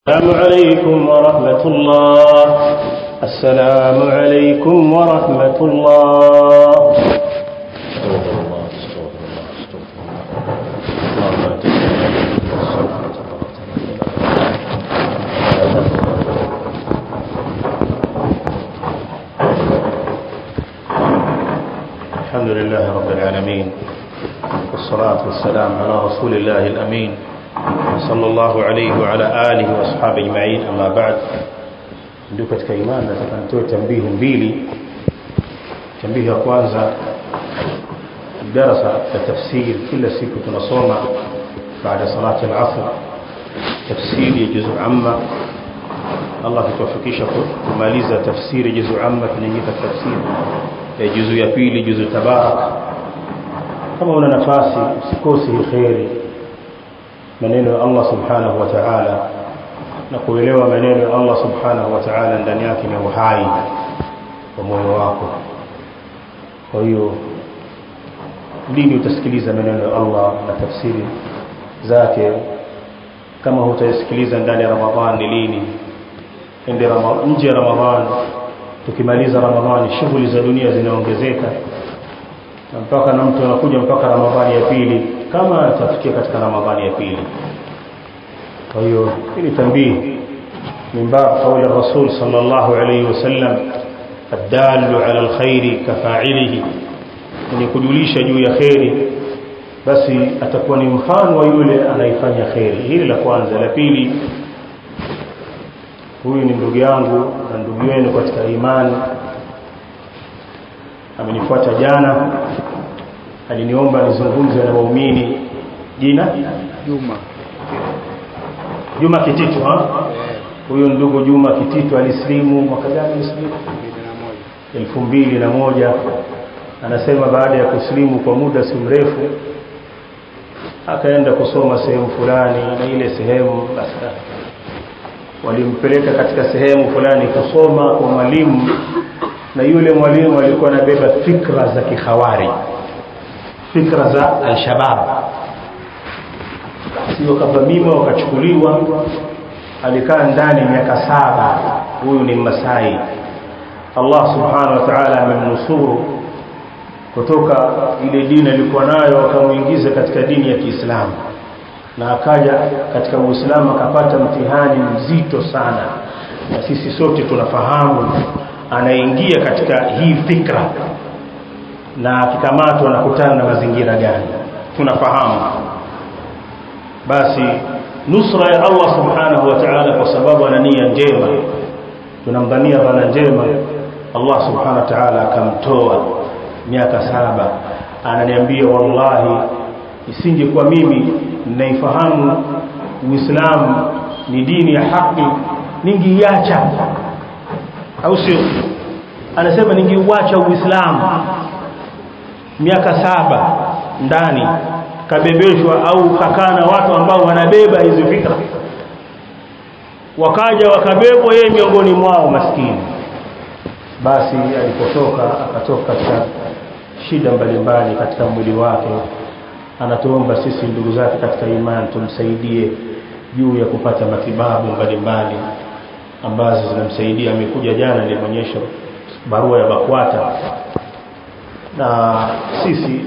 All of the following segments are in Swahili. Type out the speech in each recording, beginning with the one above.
السلام عليكم ورحمة الله السلام عليكم ورحمة الله استغفر الله استغفر الله استغفر الله اللهم لا الحمد لله رب العالمين والصلاة والسلام على رسول الله الأمين صلى الله عليه وعلى آله وأصحابه أجمعين أما بعد ndio katika imani nataka nitoe tambihi mbili tambihi ya kwanza darasa ya tafsiri kila siku tunasoma baada salati al-asr tafsiri ya juzu amma Allah kutuwafikisha kumaliza tafsiri juzu amma tunaingia tafsiri ya juzu ya pili juzu tabarak kama una nafasi usikose kheri maneno ya Allah subhanahu wa ta'ala na kuelewa maneno ya Allah subhanahu wa ta'ala ndani yake ni uhai wa moyo wako kwa hiyo lini utasikiliza maneno ya Allah na tafsiri zake kama hutasikiliza ndani ya Ramadhan ni lini ende nje ya Ramadhan tukimaliza Ramadhani shughuli za dunia zinaongezeka na mpaka na mtu anakuja mpaka Ramadhani ya pili kama atafikia katika Ramadhani ya pili kwa hiyo hili tambii من باب قول الرسول صلى الله عليه وسلم الدال على الخير كفاعله ni kujulisha juu ya kheri basi atakuwa ni mfano wa yule anayefanya kheri hili la kwanza la pili huyu ni ndugu yangu na ndugu yenu katika imani amenifuata jana aliniomba nizungumze na waumini jina Juma Juma Kititu ha huyo ndugu Juma Kititu alislimu mwaka gani alislimu elfu mbili na moja anasema baada ya kuslimu kwa muda si mrefu akaenda kusoma sehemu fulani na ile sehemu basi walimpeleka katika sehemu fulani kusoma kwa mwalimu na yule mwalimu alikuwa anabeba fikra za kihawari fikra za al-shabab sio kavamiwa wakachukuliwa alikaa ndani miaka saba huyu ni Masai Allah subhanahu wa ta'ala amemnusuru kutoka ile dini alikuwa nayo akamuingiza katika dini ya Kiislamu na akaja katika Uislamu akapata mtihani mzito sana na sisi sote tunafahamu anaingia katika hii fikra na akikamatwa anakutana na mazingira gani tunafahamu basi nusra ya Allah subhanahu wa ta'ala kwa sababu ana nia njema tunamdhania bana njema Allah subhanahu wa ta'ala akamtoa miaka saba ananiambia wallahi isingekuwa mimi ninaifahamu Uislamu ni dini ya haki ningiacha au sio anasema ningeuacha Uislamu miaka saba ndani kabebeshwa au kakaa na watu ambao wanabeba hizi fikra wakaja wakabebwa yeye miongoni mwao maskini basi alipotoka akatoka katika shida mbalimbali katika mwili wake anatuomba sisi ndugu zake katika imani tumsaidie juu ya kupata matibabu mbalimbali ambazo zinamsaidia amekuja jana nilionyesha barua ya BAKWATA na sisi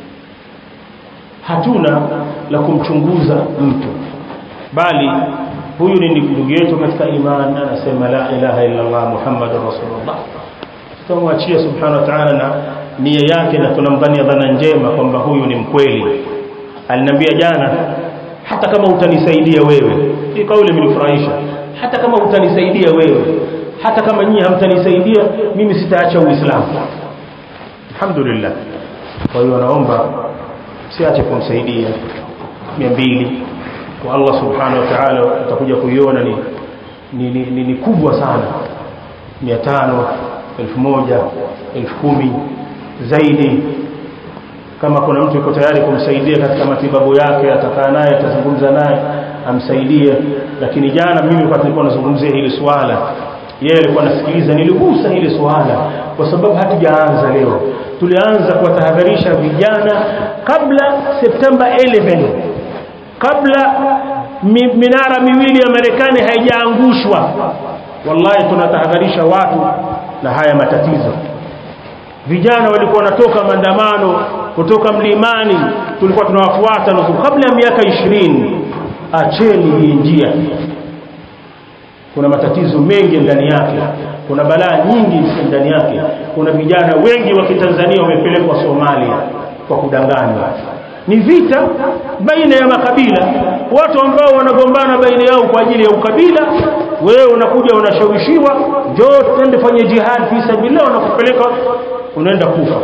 hatuna la kumchunguza mtu bali huyu ni ndugu yetu katika imani anasema la ilaha illa Allah muhammadur rasulullah tutamwachia subhanahu wa ta'ala na nia yake na tunamdhania dhana njema kwamba huyu ni mkweli aliniambia jana hata kama utanisaidia wewe hii kauli imenifurahisha hata kama utanisaidia wewe hata kama nyinyi hamtanisaidia mimi sitaacha uislamu alhamdulillah kwa hiyo naomba siache kumsaidia 200 kwa Allah subhanahu wa ta'ala utakuja kuiona ni ni, ni, ni, ni kubwa sana 500 1000 10,000 zaidi kama kuna mtu yuko tayari kumsaidia katika matibabu yake atakaa naye atazungumza naye amsaidie lakini jana mimi wakati nilikuwa nazungumzia hili swala yeye alikuwa anasikiliza niligusa hili swala kwa sababu hatujaanza leo tulianza kuwatahadharisha vijana kabla Septemba 11 kabla mi, minara miwili ya Marekani haijaangushwa wallahi tunatahadharisha watu na haya matatizo vijana walikuwa wanatoka maandamano kutoka mlimani tulikuwa tunawafuata nusu kabla ya miaka ishirini acheni hii njia kuna matatizo mengi ndani yake kuna balaa nyingi ndani yake kuna vijana wengi wa kitanzania wamepelekwa somalia kwa kudanganywa ni vita baina ya makabila watu ambao wanagombana baina yao kwa ajili ya ukabila wewe unakuja unashawishiwa njoo twende fanye jihad fi sabilillah wanakupeleka unaenda kufa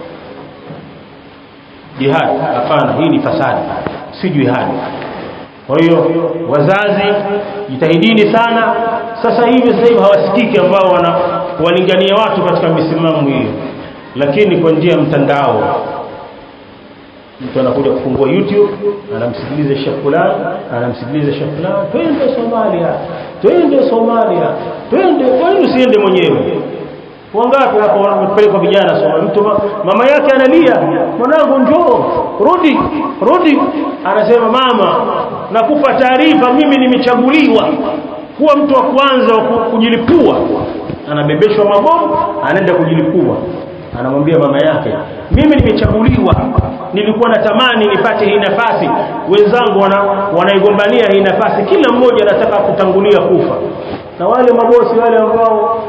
jihad hapana hii ni fasadi si jihad kwa hiyo wazazi jitahidini sana sasa hivi sasa hivi hawasikiki ambao wana walingania watu katika misimamo hiyo lakini kwa njia ya mtandao mtu anakuja kufungua youtube anamsikiliza shekh fulani anamsikiliza shekh fulani twende somalia twende somalia twende kwa nini usiende mwenyewe wangapi hapo wamepelekwa vijana soma mtu mama yake analia mwanangu njoo rudi rudi anasema mama nakupa taarifa mimi nimechaguliwa kuwa mtu wa kwanza wa kujilipua anabebeshwa mabomu anaenda kujilipua anamwambia mama yake mimi nimechaguliwa nilikuwa natamani nipate hii nafasi wenzangu wana, wanaigombania hii nafasi kila mmoja anataka kutangulia kufa na wale mabosi wale ambao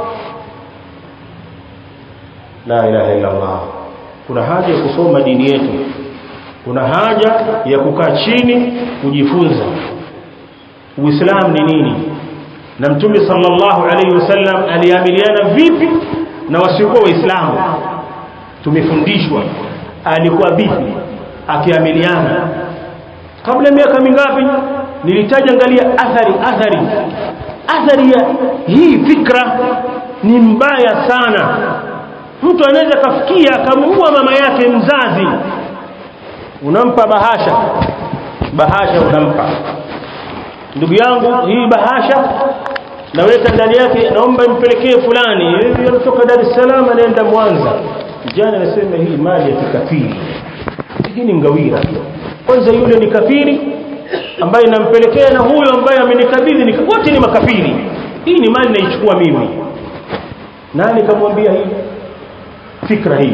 la ilaha illa Allah kuna haja ya kusoma dini yetu kuna haja ya kukaa chini kujifunza uislamu ni nini na mtume sallallahu alaihi wasallam aliamiliana vipi na wasiokuwa waislamu tumefundishwa alikuwa vipi akiamiliana kabla miaka mingapi nilitaja angalia athari athari athari ya hii fikra ni mbaya sana mtu anaweza kafikia akamuua mama yake mzazi unampa bahasha bahasha unampa ndugu yangu hii bahasha naweka ndani yake naomba impelekee fulani yeye anatoka Dar es Salaam anaenda Mwanza jana anasema hii mali ya kikafiri hii ni ngawira kwanza yule ni kafiri ambaye nampelekea na huyo ambaye amenikabidhi ni wote ni makafiri hii ni mali naichukua mimi nani kamwambia hii fikra hii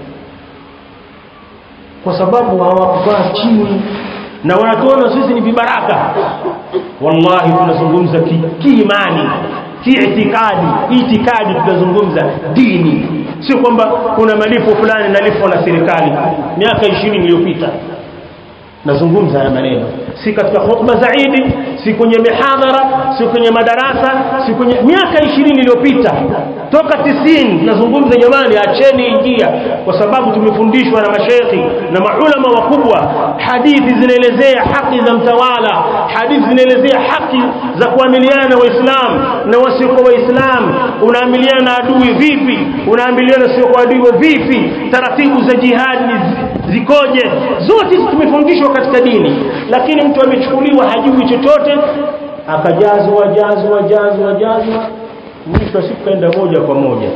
kwa sababu hawakukaa chini na wanatuona sisi ni vibaraka wallahi tunazungumza kiimani kiitikadi itikadi tunazungumza dini sio kwamba kuna malipo fulani nalipwa na serikali miaka 20 iliyopita nazungumza haya maneno si katika hotuba za Idi si kwenye mihadhara si kwenye madarasa si kwenye miaka 20 iliyopita toka 90 nazungumza jamani acheni njia kwa sababu tumefundishwa na mashekhi na maulama wakubwa hadithi zinaelezea haki za mtawala hadithi zinaelezea haki za kuamiliana na waislamu na wasiokuwa waislamu unaamiliana na adui vipi unaamiliana sio kwa adui vipi taratibu za jihadi zikoje zote tumefundishwa katika dini lakini mtu amechukuliwa hajui chochote akajazwa jazwa jazwa jazwa mwisho siku kaenda moja kwa moja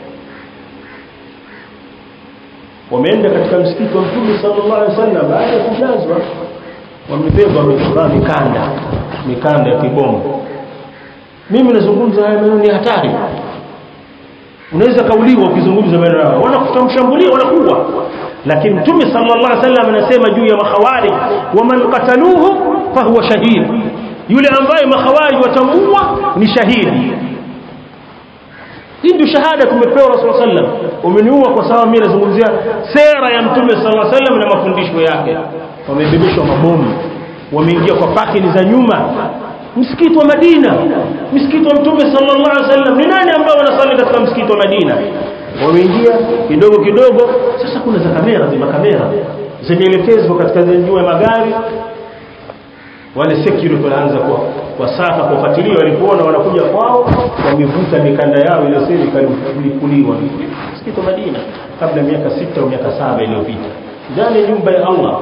wameenda katika msikiti wa Mtume sallallahu alaihi wasallam baada ya kujazwa wamebeba wamevaa mikanda mikanda ya kibomu mimi nazungumza haya maneno ni hatari unaweza kauliwa ukizungumza maneno hayo wanakutamshambulia wanakuwa lakini mtume sallallahu alaihi wasallam anasema juu ya makhawari waman qataluhu fahuwa shahid yule ambaye makhawari watamuua ni shahidi hii ndio shahada tumepewa rasul sallam umeniua kwa sababu mimi nazungumzia sera ya mtume sallallahu alaihi wasallam na mafundisho yake wamebebeshwa mabomu wameingia kwa pakini za nyuma msikiti wa Madina msikiti wa mtume sallallahu alaihi wasallam ni nani ambao wanasali katika msikiti wa Madina wameingia kidogo kidogo sasa kuna za kamera zima kamera zimeelekezwa katika juu ya magari wale security wanaanza kwa wasaka kufuatilia walipoona wanakuja kwao wamevuta mikanda yao ile siri kalipuliwa msikiti wa Madina kabla miaka sita au miaka saba iliyopita ndani ya nyumba ya Allah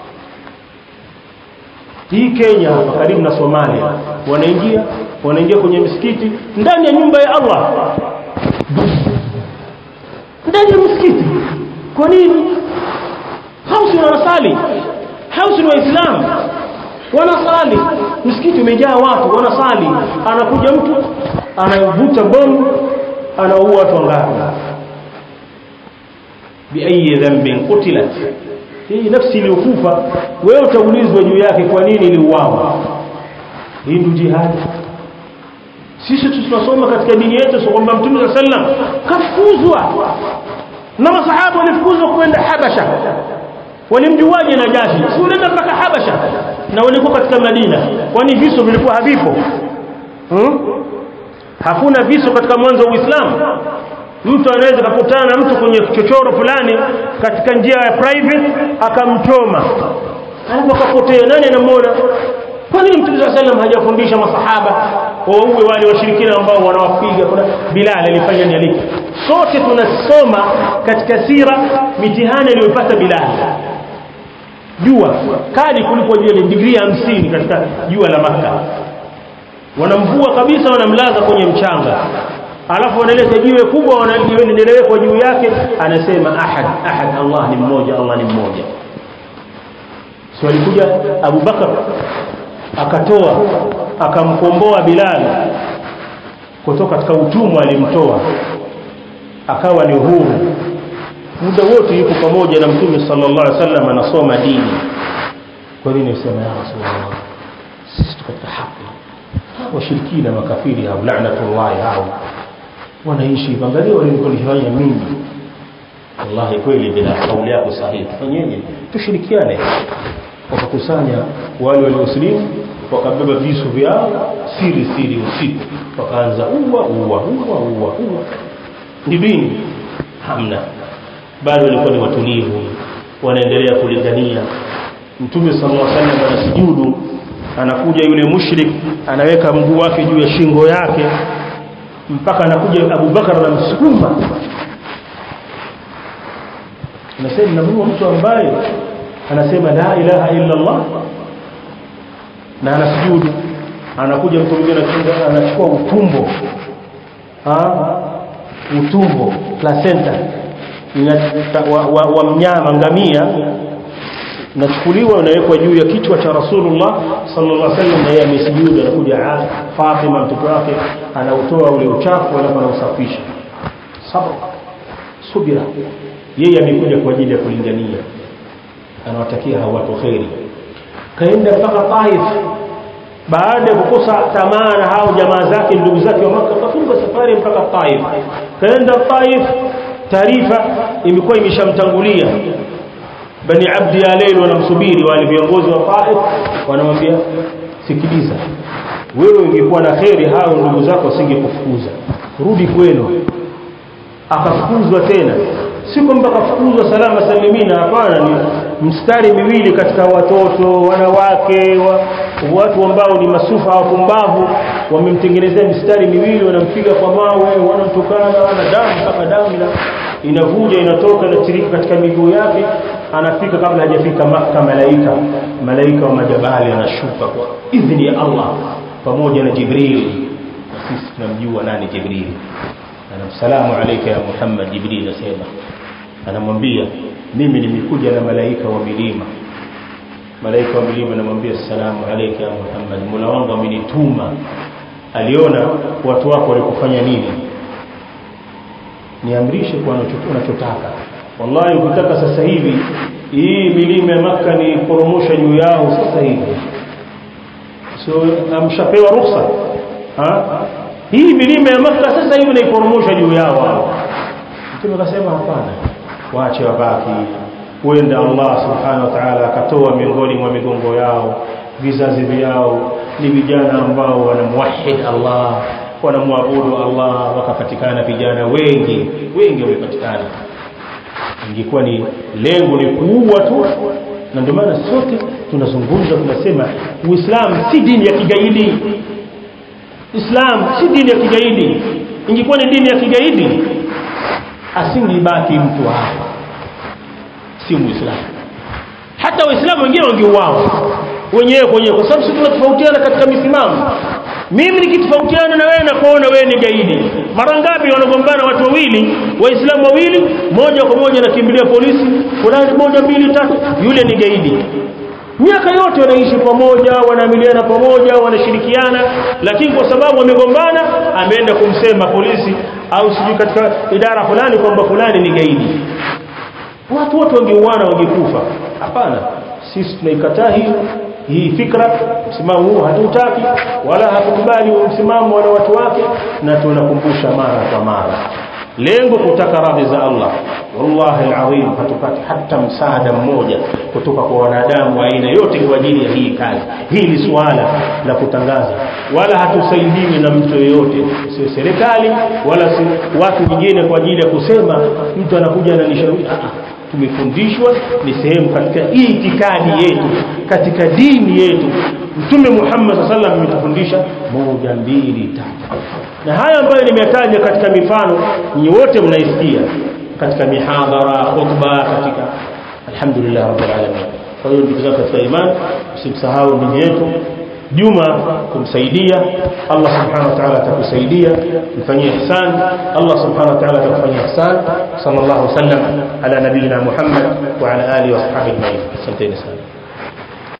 hii Kenya hapa karibu na Somalia wanaingia wanaingia kwenye misikiti ndani ya nyumba ya Allah ndani ya msikiti kwa nini hausi wanasali hausi ni waislamu wanasali msikiti umejaa watu wanasali anakuja mtu anavuta bomu anaua watu wangapi biayi dhanbin qutilat hii nafsi iliyokufa wewe utaulizwa juu yake kwa nini iliuawa hii ndio jihad sisi tunasoma katika dini yetu so kwamba mtume wa sallam kafukuzwa na masahaba walifukuzwa kwenda habasha walimjuaje najashi si unaenda mpaka habasha na walikuwa katika madina kwani viso vilikuwa havipo hmm? hakuna viso katika mwanzo wa uislamu mtu anaweza kukutana na mtu kwenye chochoro fulani katika njia ya private akamchoma alafu akapotea nani anamuona kwa nini mtume saa sallam hajafundisha masahaba wauwe wale washirikina ambao wanawapiga kuna bilal alifanya ni aliki sote tunasoma katika sira mitihani aliyopata bilal jua kali kuliko ile digrii hamsini katika jua la maka wanamvua kabisa wanamlaza kwenye mchanga alafu wanaleta jiwe kubwa wanalewekwa juu yake anasema ahad ahad Allah ni mmoja Allah ni mmoja so alikuja Abu Bakar akatoa akamkomboa Bilal kutoka katika utumwa alimtoa akawa ni huru muda wote yuko pamoja na mtume sallallahu alaihi wasallam anasoma dini kwa nini usema ya rasulullah sisi tuko katika haki washirikina makafiri hao laanatullahi hao wanaishi angalia walikonifanya mimi wallahi kweli bila kauli yako sahihi tufanyeje tushirikiane wakakusanya wale waliosilimu wakabeba visu vyao siri siri usiku wakaanza uwa uwa uwa uwa uwa ni dini hamna bado walikuwa ni watulivu wanaendelea kulingania mtume sallallahu alaihi wasallam anasujudu anakuja yule mushrik anaweka mguu wake juu ya shingo yake mpaka anakuja Abu Bakar anamsukuma anasema namuua mtu ambaye anasema la ilaha illa Allah na anasujudu anakuja mtu mwingine anachukua utumbo ah utumbo placenta wa, wa, wa mnyama ngamia nachukuliwa unawekwa juu ya kichwa cha Rasulullah sallallahu alaihi wasallam na yeye amesujudu anakuja Fatima mtoto wake anautoa ule uchafu alafu anausafisha sabr subira yeye amekuja kwa ajili ya kulingania anawatakia hao watu kheri kaenda mpaka Taif baada ya kukosa tamaa na hao jamaa zake ndugu zake wa Makka kafunga safari mpaka Taif kaenda Taif taarifa imekuwa imeshamtangulia bani abdi ya leil wanamsubiri wale viongozi wa Taif wanamwambia sikiliza wewe ungekuwa na kheri hao ndugu zako wasingekufukuza rudi kwenu akafukuzwa tena si kwamba kafukuzwa salama salimina hapana ni mstari miwili katika watoto wanawake wa, watu ambao ni masufa wapumbavu wamemtengenezea mistari miwili wanampiga kwa mawe wanamtukana ana damu mpaka damu ina, inavuja inatoka inatirika katika miguu yake anafika kabla hajafika Makka malaika malaika wa majabali anashuka kwa idhini ya Allah pamoja na Jibril sisi tunamjua nani Jibril anamsalamu alayka ya Muhammad Jibril asema anamwambia mimi nimekuja na malaika wa milima malaika wa milima anamwambia salamu alayka ya Muhammad Mola wangu amenituma aliona watu wako walikufanya nini niamrishe kwa unachotaka wallahi ukitaka sasa hivi hii milima ya maka ni poromosha juu yao sasa hivi so amshapewa ruhusa ha hii milima ya maka sasa hivi naiporomosha juu yao hao mtume akasema hapana waache wabaki huenda Allah subhanahu wa ta'ala akatoa miongoni mwa migongo yao vizazi vyao ni vijana ambao wanamwahid Allah wanamwabudu Allah wakapatikana vijana wengi wengi wamepatikana ingekuwa ni lengo ni kuua tu na ndio maana sote tunazungumza tunasema Uislamu si dini ya kigaidi Islam si dini ya kigaidi ingekuwa ni dini ya kigaidi asingebaki mtu hapa si muislamu hata waislamu wengine wangeuawa wenyewe kwenyewe kwa sababu sisi tunatofautiana katika misimamo mimi nikitofautiana na wewe na kuona wewe ni gaidi mara ngapi wanagombana watu wawili waislamu wawili moja kwa moja nakimbilia polisi fulani moja mbili tatu yule ni gaidi miaka yote wanaishi pamoja wanaamiliana pamoja wanashirikiana lakini kwa sababu wamegombana ameenda kumsema polisi au sijui katika idara fulani kwamba fulani ni gaidi watu wote wangeuana wangekufa hapana sisi tunaikataa hii hii fikra msimamo huu hatutaki wala hatukubali msimamo wala watu wake na tunakumbusha mara kwa mara lengo kutaka radhi za Allah wallahi alazim hatupati hata msaada mmoja kutoka kwa wanadamu wa aina yote kwa ajili ya hii kazi hii ni suala la kutangaza wala hatusaidiwi na mtu yeyote sio serikali wala si watu wengine kwa ajili ya kusema mtu anakuja ananishauri tumefundishwa ni sehemu katika itikadi yetu katika dini yetu mtume Muhammad sallallahu alaihi wasallam ametufundisha moja mbili tatu na haya ambayo nimetaja katika mifano ni wote mnaisikia katika mihadhara khutba katika alhamdulillah rabbil alamin kwa hiyo ndugu zangu katika imani usimsahau ndugu yetu Juma kumsaidia Allah subhanahu wa ta'ala atakusaidia mfanyie ihsan Allah subhanahu wa ta'ala atakufanyia ihsan sallallahu alaihi wasallam ala nabiyina Muhammad wa ala alihi wa sahbihi ajma'in asanteni sana